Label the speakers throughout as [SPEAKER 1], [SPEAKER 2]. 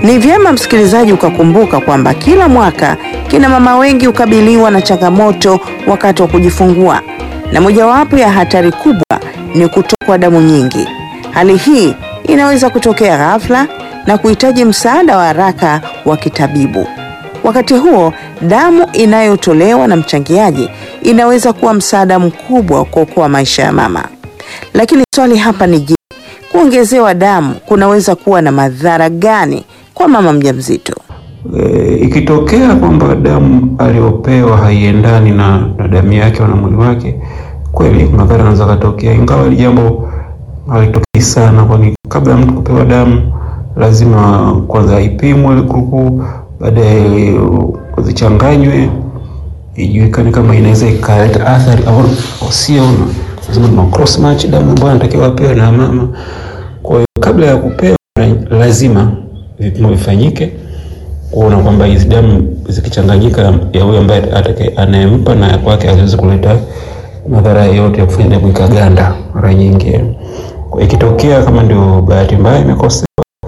[SPEAKER 1] Ni vyema msikilizaji ukakumbuka kwamba kila mwaka kina mama wengi hukabiliwa na changamoto wakati wa kujifungua, na mojawapo ya hatari kubwa ni kutokwa damu nyingi. Hali hii inaweza kutokea ghafla na kuhitaji msaada wa haraka wa kitabibu. Wakati huo, damu inayotolewa na mchangiaji inaweza kuwa msaada mkubwa wa kuokoa maisha ya mama. Lakini swali hapa ni je, kuongezewa damu kunaweza kuwa na madhara gani kwa mama mjamzito?
[SPEAKER 2] E, ikitokea kwamba damu aliyopewa haiendani na, na damu yake na mwili wake, kweli madhara yanaweza katokea, ingawa hili jambo halitokei sana, kwani kabla ya mtu kupewa damu lazima kwanza ipimwe grupu, baadaye zichanganywe, ijulikane kama inaweza ikaleta athari au sio. Lazima tuna cross match damu ambayo anatakiwa apewe na mama. Kwa hiyo kabla ya kupewa lazima vipimo vifanyike kuona kwamba hizi damu zikichanganyika ya huyo ambaye atakaye anayempa na ya kwake haziwezi kuleta madhara yote ya kufanya damu ikaganda mara nyingi. Kwa ikitokea kama ndio bahati mbaya imekosewa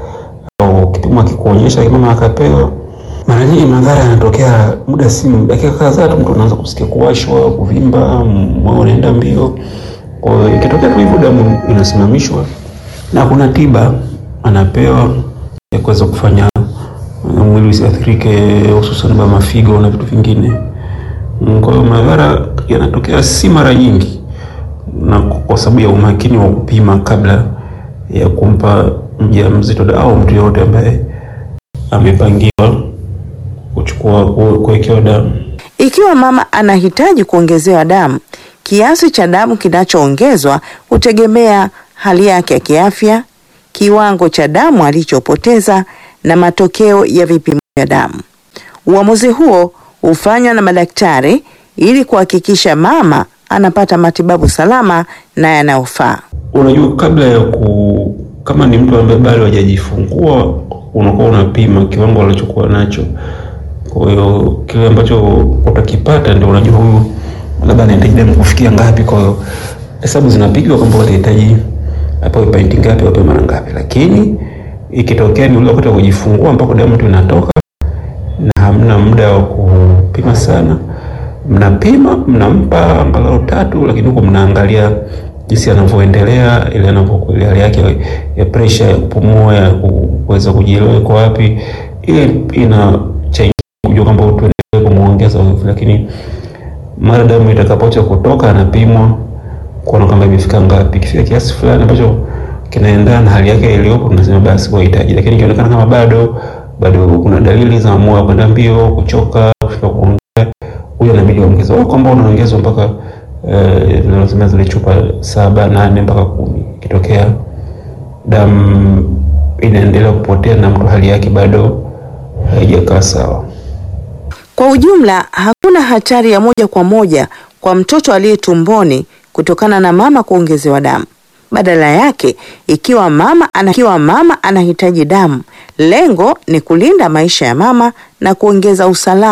[SPEAKER 2] au kipimo akikuonyesha mama akapewa, mara nyingi madhara yanatokea muda si dakika kadhaa tu, mtu anaanza kusikia kuwashwa, kuvimba, moyo unaenda mbio. Kwa hiyo ikitokea tu hivyo, damu inasimamishwa na kuna tiba anapewa ya kuweza kufanya mwili usiathirike, hususan ba mafigo na vitu vingine. Kwa hiyo madhara yanatokea si mara nyingi, na kwa sababu ya umakini wa kupima kabla ya kumpa mjamzito au mtu yoyote ambaye amepangiwa kuchukua kuwekewa damu.
[SPEAKER 1] Ikiwa mama anahitaji kuongezewa damu, kiasi cha damu kinachoongezwa hutegemea hali yake ya kiafya, kiwango cha damu alichopoteza na matokeo ya vipimo vya damu. Uamuzi huo hufanywa na madaktari ili kuhakikisha mama anapata matibabu salama na yanayofaa.
[SPEAKER 2] Unajua, kabla ya ku kama ni mtu ambaye bado hajajifungua, unakuwa unapima kiwango alichokuwa nacho. Kwa hiyo kile ambacho utakipata ndio unajua huyu labda anahitaji damu kufikia ngapi. Kwa hiyo hesabu zinapigwa kwamba utahitaji apewe painti ngapi, apewe mara ngapi, lakini ikitokea ni ule wakati wa kujifungua ambako damu tu inatoka na hamna muda wa kupima sana, mnapima mnampa angalau tatu, lakini huko mnaangalia jinsi anavyoendelea, ile anavyokuwa hali yake ya pressure ya kupumua, ya kuweza kujielewa iko wapi, ile inachangia kujua kwamba tuendelee kumuongeza nguvu. Lakini mara damu itakapoacha kutoka, anapimwa kuona kwamba imefika ngapi. Ikifika kiasi fulani ambacho kinaendana na hali yake iliyopo, tunasema basi wahitaji. Lakini ikionekana kama bado bado kuna dalili za moyo kwenda mbio, kuchoka, kufika kuongea, huyo inabidi ongezwe, kwamba unaongezwa mpaka tunasema uh, zile chupa saba nane mpaka kumi. Ikitokea damu inaendelea kupotea na mtu hali yake bado haijakaa sawa.
[SPEAKER 1] Kwa ujumla, hakuna hatari ya moja kwa moja kwa mtoto aliye tumboni kutokana na mama kuongezewa damu. Badala yake, ikiwa mama ana, ikiwa mama anahitaji damu, lengo ni kulinda maisha ya mama na kuongeza usalama